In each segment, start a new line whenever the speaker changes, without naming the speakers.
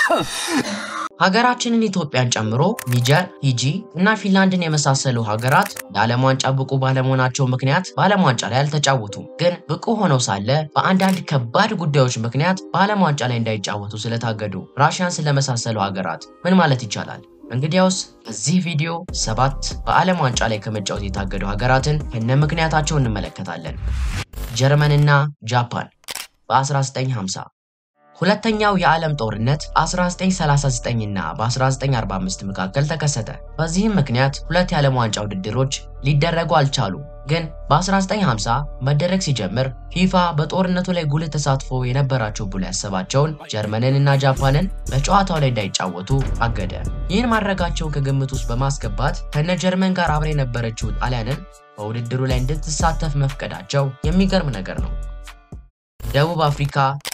ሀገራችንን ኢትዮጵያን ጨምሮ ኒጀር፣ ፊጂ እና ፊንላንድን የመሳሰሉ ሀገራት የዓለም ዋንጫ ብቁ ባለመሆናቸው ምክንያት በዓለም ዋንጫ ላይ አልተጫወቱም። ግን ብቁ ሆነው ሳለ በአንዳንድ ከባድ ጉዳዮች ምክንያት በዓለም ዋንጫ ላይ እንዳይጫወቱ ስለታገዱ ራሽያን ስለመሳሰሉ ሀገራት ምን ማለት ይቻላል? እንግዲያውስ በዚህ ቪዲዮ ሰባት በዓለም ዋንጫ ላይ ከመጫወት የታገዱ ሀገራትን ከነ ምክንያታቸው እንመለከታለን። ጀርመንና ጃፓን በ1950 ሁለተኛው የዓለም ጦርነት 1939 እና በ1945 መካከል ተከሰተ። በዚህም ምክንያት ሁለት የዓለም ዋንጫ ውድድሮች ሊደረጉ አልቻሉ። ግን በ1950 መደረግ ሲጀምር ፊፋ በጦርነቱ ላይ ጉልህ ተሳትፎ የነበራቸው ብሎ ያሰባቸውን ጀርመንን እና ጃፓንን በጨዋታው ላይ እንዳይጫወቱ አገደ። ይህን ማድረጋቸውን ከግምት ውስጥ በማስገባት ከነ ጀርመን ጋር አብራ የነበረችው ጣሊያንን በውድድሩ ላይ እንድትሳተፍ መፍቀዳቸው የሚገርም ነገር ነው። ደቡብ አፍሪካ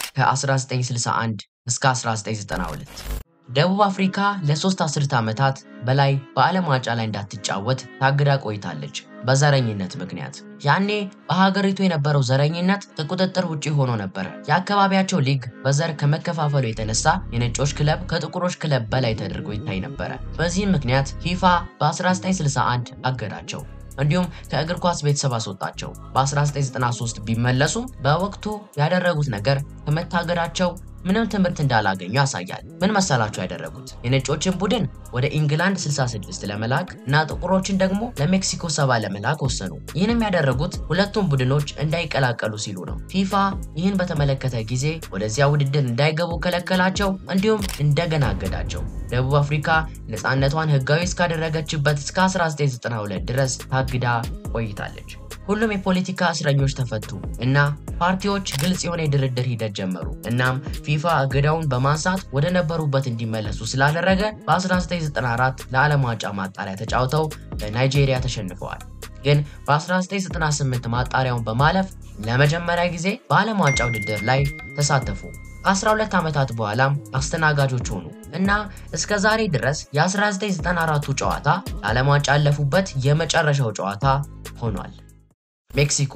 ከ1961 እስከ 1992 ደቡብ አፍሪካ ለሶስት አስርተ ዓመታት በላይ በዓለም ዋንጫ ላይ እንዳትጫወት ታግዳ ቆይታለች በዘረኝነት ምክንያት። ያኔ በሀገሪቱ የነበረው ዘረኝነት ከቁጥጥር ውጪ ሆኖ ነበረ። የአካባቢያቸው ሊግ በዘር ከመከፋፈሉ የተነሳ የነጮች ክለብ ከጥቁሮች ክለብ በላይ ተደርጎ ይታይ ነበረ። በዚህም ምክንያት ፊፋ በ1961 አገዳቸው። እንዲሁም ከእግር ኳስ ቤተሰብ አስወጣቸው። በ1993 ቢመለሱም በወቅቱ ያደረጉት ነገር ከመታገዳቸው ምንም ትምህርት እንዳላገኙ ያሳያል። ምን መሰላቸው ያደረጉት? የነጮችን ቡድን ወደ ኢንግላንድ 66 ለመላክ እና ጥቁሮችን ደግሞ ለሜክሲኮ ሰባ ለመላክ ወሰኑ። ይህንም ያደረጉት ሁለቱም ቡድኖች እንዳይቀላቀሉ ሲሉ ነው። ፊፋ ይህን በተመለከተ ጊዜ ወደዚያ ውድድር እንዳይገቡ ከለከላቸው፣ እንዲሁም እንደገና አገዳቸው። ደቡብ አፍሪካ ነፃነቷን ህጋዊ እስካደረገችበት እስከ 1992 ድረስ ታግዳ ቆይታለች። ሁሉም የፖለቲካ እስረኞች ተፈቱ እና ፓርቲዎች ግልጽ የሆነ የድርድር ሂደት ጀመሩ። እናም ፊፋ እገዳውን በማንሳት ወደ ነበሩበት እንዲመለሱ ስላደረገ በ1994 ለዓለም ዋንጫ ማጣሪያ ተጫውተው በናይጄሪያ ተሸንፈዋል። ግን በ1998 ማጣሪያውን በማለፍ ለመጀመሪያ ጊዜ በዓለም ዋንጫ ውድድር ላይ ተሳተፉ። ከ12 ዓመታት በኋላም አስተናጋጆች ሆኑ እና እስከ ዛሬ ድረስ የ1994ቱ ጨዋታ ለዓለም ዋንጫ ያለፉበት የመጨረሻው ጨዋታ ሆኗል። ሜክሲኮ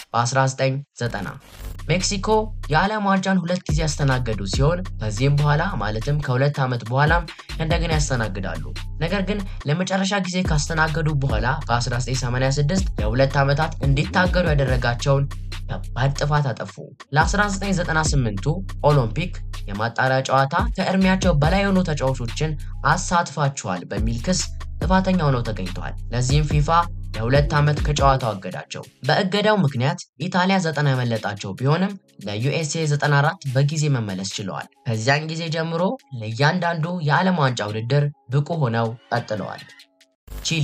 በ1990 ሜክሲኮ የዓለም ዋንጫን ሁለት ጊዜ ያስተናገዱ ሲሆን ከዚህም በኋላ ማለትም ከሁለት ዓመት በኋላም እንደገና ያስተናግዳሉ። ነገር ግን ለመጨረሻ ጊዜ ካስተናገዱ በኋላ በ1986 ለሁለት ዓመታት እንዲታገዱ ያደረጋቸውን ከባድ ጥፋት አጠፉ። ለ1998ቱ ኦሎምፒክ የማጣሪያ ጨዋታ ከእድሜያቸው በላይ የሆኑ ተጫዋቾችን አሳትፋችኋል በሚል ክስ ጥፋተኛ ሆነው ተገኝተዋል። ለዚህም ፊፋ ለሁለት ዓመት ከጨዋታው አገዳቸው። በእገዳው ምክንያት ኢጣሊያ ዘጠና ያመለጣቸው ቢሆንም ለዩኤስኤ 94 በጊዜ መመለስ ችለዋል። ከዚያን ጊዜ ጀምሮ ለእያንዳንዱ የዓለም ዋንጫ ውድድር ብቁ ሆነው ቀጥለዋል። ቺሊ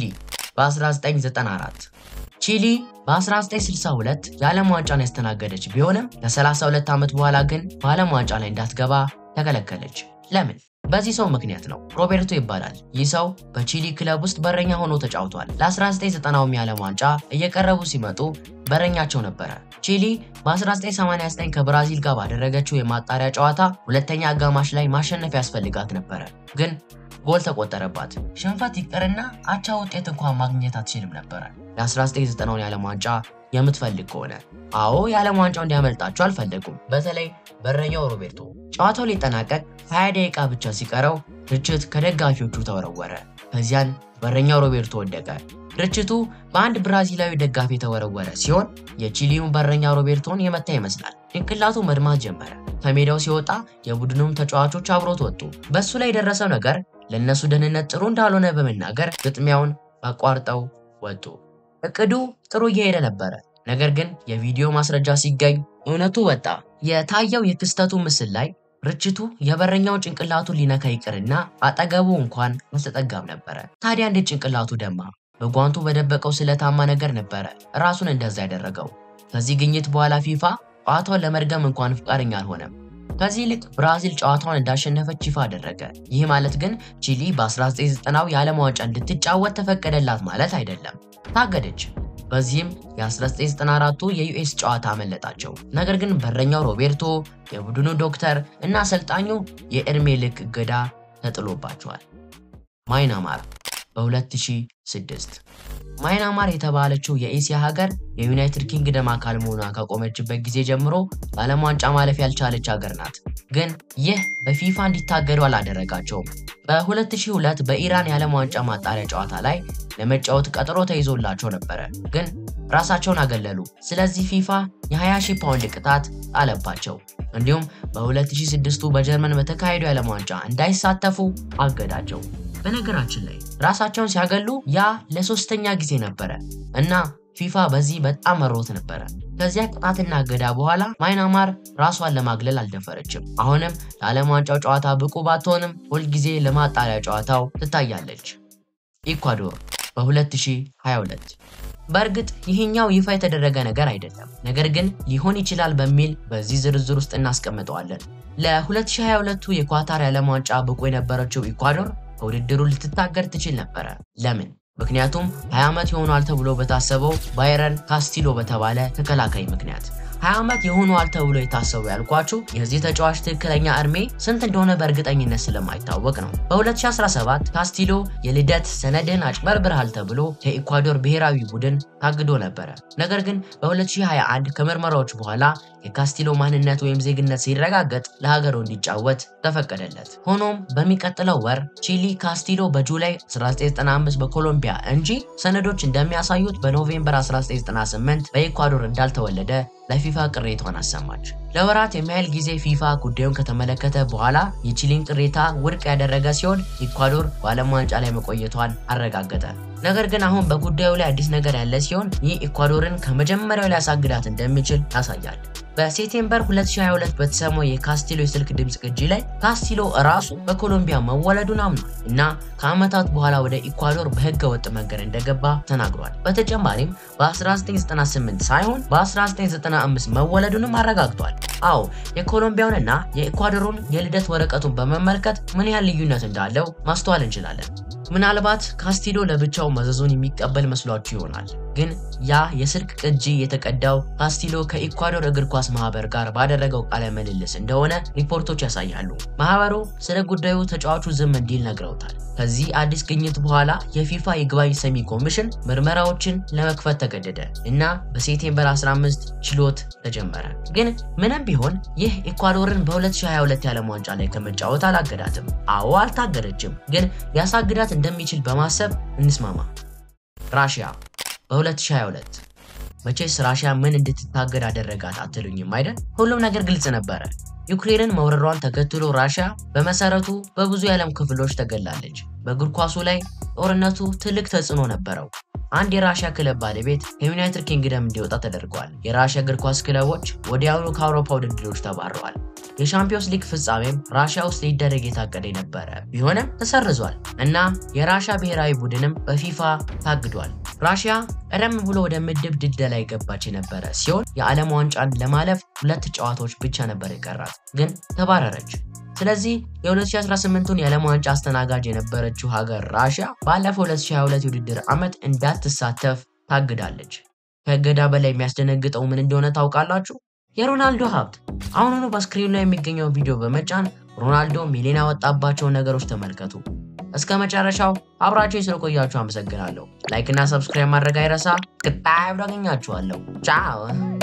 በ1994 ቺሊ በ1962 የዓለም ዋንጫን ያስተናገደች ቢሆንም ከ32 ዓመት በኋላ ግን በዓለም ዋንጫ ላይ እንዳትገባ ተከለከለች። ለምን? በዚህ ሰው ምክንያት ነው። ሮቤርቶ ይባላል። ይህ ሰው በቺሊ ክለብ ውስጥ በረኛ ሆኖ ተጫውቷል። ለ1990 የዓለም ዋንጫ እየቀረቡ ሲመጡ በረኛቸው ነበረ። ቺሊ በ1989 ከብራዚል ጋር ባደረገችው የማጣሪያ ጨዋታ ሁለተኛ አጋማሽ ላይ ማሸነፍ ያስፈልጋት ነበረ፣ ግን ጎል ተቆጠረባት። ሽንፈት ይቅርና አቻ ውጤት እንኳን ማግኘት አትችልም ነበረ። ለ1990 የዓለም ዋንጫ የምትፈልግ ከሆነ አዎ የዓለም ዋንጫው እንዲያመልጣቸው አልፈለጉም። በተለይ በረኛው ሮቤርቶ ጨዋታው ሊጠናቀቅ 20 ደቂቃ ብቻ ሲቀረው ርችት ከደጋፊዎቹ ተወረወረ። ከዚያን በረኛው ሮቤርቶ ወደቀ። ርችቱ በአንድ ብራዚላዊ ደጋፊ የተወረወረ ሲሆን የቺሊውን በረኛ ሮቤርቶን የመታ ይመስላል። ጭንቅላቱ መድማት ጀመረ። ከሜዳው ሲወጣ የቡድኑም ተጫዋቾች አብሮት ወጡ። በእሱ ላይ የደረሰው ነገር ለእነሱ ደህንነት ጥሩ እንዳልሆነ በመናገር ግጥሚያውን አቋርጠው ወጡ። እቅዱ ጥሩ እየሄደ ነበረ። ነገር ግን የቪዲዮ ማስረጃ ሲገኝ እውነቱ ወጣ። የታየው የክስተቱ ምስል ላይ ርችቱ የበረኛውን ጭንቅላቱን ሊነካ ይቅርና አጠገቡ እንኳን አልተጠጋም ነበረ። ታዲያ እንዴት ጭንቅላቱ ደማ? በጓንቱ በደበቀው ስለታማ ነገር ነበረ ራሱን እንደዛ ያደረገው። ከዚህ ግኝት በኋላ ፊፋ ጨዋታውን ለመድገም እንኳን ፈቃደኛ አልሆነም። ከዚህ ይልቅ ብራዚል ጨዋታውን እንዳሸነፈች ይፋ አደረገ። ይህ ማለት ግን ቺሊ በ1990 የዓለም ዋንጫ እንድትጫወት ተፈቀደላት ማለት አይደለም። ታገደች። በዚህም የ1994ቱ የዩኤስ ጨዋታ አመለጣቸው። ነገር ግን በረኛው ሮቤርቶ፣ የቡድኑ ዶክተር እና አሰልጣኙ የዕድሜ ልክ እገዳ ተጥሎባቸዋል። ማይናማር በ2006 ማይናማር የተባለችው የኤስያ ሀገር የዩናይትድ ኪንግደም አካል መሆኗ ካቆመችበት ጊዜ ጀምሮ በዓለም ዋንጫ ማለፍ ያልቻለች ሀገር ናት። ግን ይህ በፊፋ እንዲታገዱ አላደረጋቸውም። በ2002 በኢራን የዓለም ዋንጫ ማጣሪያ ጨዋታ ላይ ለመጫወት ቀጠሮ ተይዞላቸው ነበረ፣ ግን ራሳቸውን አገለሉ። ስለዚህ ፊፋ የ20 ሺህ ፓውንድ ቅጣት ጣለባቸው። እንዲሁም በ2006ቱ በጀርመን በተካሄደው የዓለም ዋንጫ እንዳይሳተፉ አገዳቸው። በነገራችን ላይ ራሳቸውን ሲያገሉ ያ ለሶስተኛ ጊዜ ነበረ እና ፊፋ በዚህ በጣም መሮት ነበረ። ከዚያ ቅጣትና እገዳ በኋላ ማይናማር ራሷን ለማግለል አልደፈረችም። አሁንም ለዓለም ዋንጫው ጨዋታ ብቁ ባትሆንም ሁልጊዜ ለማጣሪያ ጨዋታው ትታያለች። ኢኳዶር በ2022 በእርግጥ ይህኛው ይፋ የተደረገ ነገር አይደለም፣ ነገር ግን ሊሆን ይችላል በሚል በዚህ ዝርዝር ውስጥ እናስቀምጠዋለን። ለ2022ቱ የኳታር የዓለም ዋንጫ ብቁ የነበረችው ኢኳዶር ከውድድሩ ልትታገድ ትችል ነበረ። ለምን? ምክንያቱም 20 ዓመት ይሆኗል ተብሎ በታሰበው ባይረን ካስቲሎ በተባለ ተከላካይ ምክንያት 20 ዓመት ይሆኗል ተብሎ የታሰቡ ያልኳችሁ የዚህ ተጫዋች ትክክለኛ እድሜ ስንት እንደሆነ በእርግጠኝነት ስለማይታወቅ ነው። በ2017 ካስቲሎ የልደት ሰነድህን አጭበርብርሃል ተብሎ ከኢኳዶር ብሔራዊ ቡድን ታግዶ ነበረ። ነገር ግን በ2021 ከምርመራዎች በኋላ የካስቲሎ ማንነት ወይም ዜግነት ሲረጋገጥ ለሀገሩ እንዲጫወት ተፈቀደለት። ሆኖም በሚቀጥለው ወር ቺሊ ካስቲሎ በጁላይ 1995 በኮሎምቢያ እንጂ ሰነዶች እንደሚያሳዩት በኖቬምበር 1998 በኢኳዶር እንዳልተወለደ ለፊፋ ቅሬታዋን አሰማች። ለወራት የሚያህል ጊዜ ፊፋ ጉዳዩን ከተመለከተ በኋላ የቺሊን ቅሬታ ውድቅ ያደረገ ሲሆን ኢኳዶር በዓለም ዋንጫ ላይ መቆየቷን አረጋገጠ። ነገር ግን አሁን በጉዳዩ ላይ አዲስ ነገር ያለ ሲሆን ይህ ኢኳዶርን ከመጀመሪያው ሊያሳግዳት እንደሚችል ያሳያል። በሴፕቴምበር 2022 በተሰማው የካስቲሎ የስልክ ድምፅ ቅጂ ላይ ካስቲሎ እራሱ በኮሎምቢያ መወለዱን አምኗል እና ከዓመታት በኋላ ወደ ኢኳዶር በህገ ወጥ መንገድ እንደገባ ተናግሯል። በተጨማሪም በ1998 ሳይሆን በ1995 መወለዱንም አረጋግጧል። አዎ የኮሎምቢያውንና የኢኳዶሩን የልደት ወረቀቱን በመመልከት ምን ያህል ልዩነት እንዳለው ማስተዋል እንችላለን። ምናልባት ካስቲሎ ለብቻው መዘዙን የሚቀበል መስሏችሁ ይሆናል። ግን ያ የስልክ ቅጂ የተቀዳው ካስቲሎ ከኢኳዶር እግር ኳስ ማህበር ጋር ባደረገው ቃለ ምልልስ እንደሆነ ሪፖርቶች ያሳያሉ። ማህበሩ ስለ ጉዳዩ ተጫዋቹ ዝም እንዲል ነግረውታል። ከዚህ አዲስ ግኝት በኋላ የፊፋ ይግባኝ ሰሚ ኮሚሽን ምርመራዎችን ለመክፈት ተገደደ እና በሴፕቴምበር 15 ችሎት ተጀመረ። ግን ምንም ቢሆን ይህ ኢኳዶርን በ2022 የዓለም ዋንጫ ላይ ከመጫወት አላገዳትም። አዎ አልታገደችም፣ ግን ሊያሳግዳት እንደሚችል በማሰብ እንስማማ። ራሽያ በ2022 መቼስ ራሽያ ምን እንድትታገድ አደረጋት አትሉኝም አይደል? ሁሉም ነገር ግልጽ ነበረ። ዩክሬንን መውረሯን ተከትሎ ራሽያ በመሰረቱ በብዙ የዓለም ክፍሎች ተገላለች። በእግር ኳሱ ላይ ጦርነቱ ትልቅ ተጽዕኖ ነበረው። አንድ የራሽያ ክለብ ባለቤት ከዩናይትድ ኪንግደም እንዲወጣ ተደርገዋል። የራሽያ እግር ኳስ ክለቦች ወዲያውኑ ከአውሮፓ ውድድሮች ተባረዋል። የሻምፒዮንስ ሊግ ፍጻሜም ራሽያ ውስጥ ሊደረግ የታቀደ የነበረ ቢሆንም ተሰርዟል እና የራሽያ ብሔራዊ ቡድንም በፊፋ ታግዷል። ራሽያ ቀደም ብሎ ወደ ምድብ ድልደላ የገባች የነበረ ሲሆን የዓለም ዋንጫን ለማለፍ ሁለት ጨዋታዎች ብቻ ነበር የቀራት፣ ግን ተባረረች። ስለዚህ የ2018ቱን የዓለም ዋንጫ አስተናጋጅ የነበረችው ሀገር ራሽያ ባለፈው 2022 የውድድር ዓመት እንዳትሳተፍ ታግዳለች። ከእገዳ በላይ የሚያስደነግጠው ምን እንደሆነ ታውቃላችሁ? የሮናልዶ ሀብት። አሁኑኑ በስክሪኑ ላይ የሚገኘው ቪዲዮ በመጫን ሮናልዶ ሚሊዮን ያወጣባቸውን ነገሮች ተመልከቱ። እስከ መጨረሻው አብራችሁ ስለቆያችሁ አመሰግናለሁ። ላይክ እና ሰብስክራይብ ማድረግ አይረሳ። ቀጣይ አገኛችኋለሁ። ቻው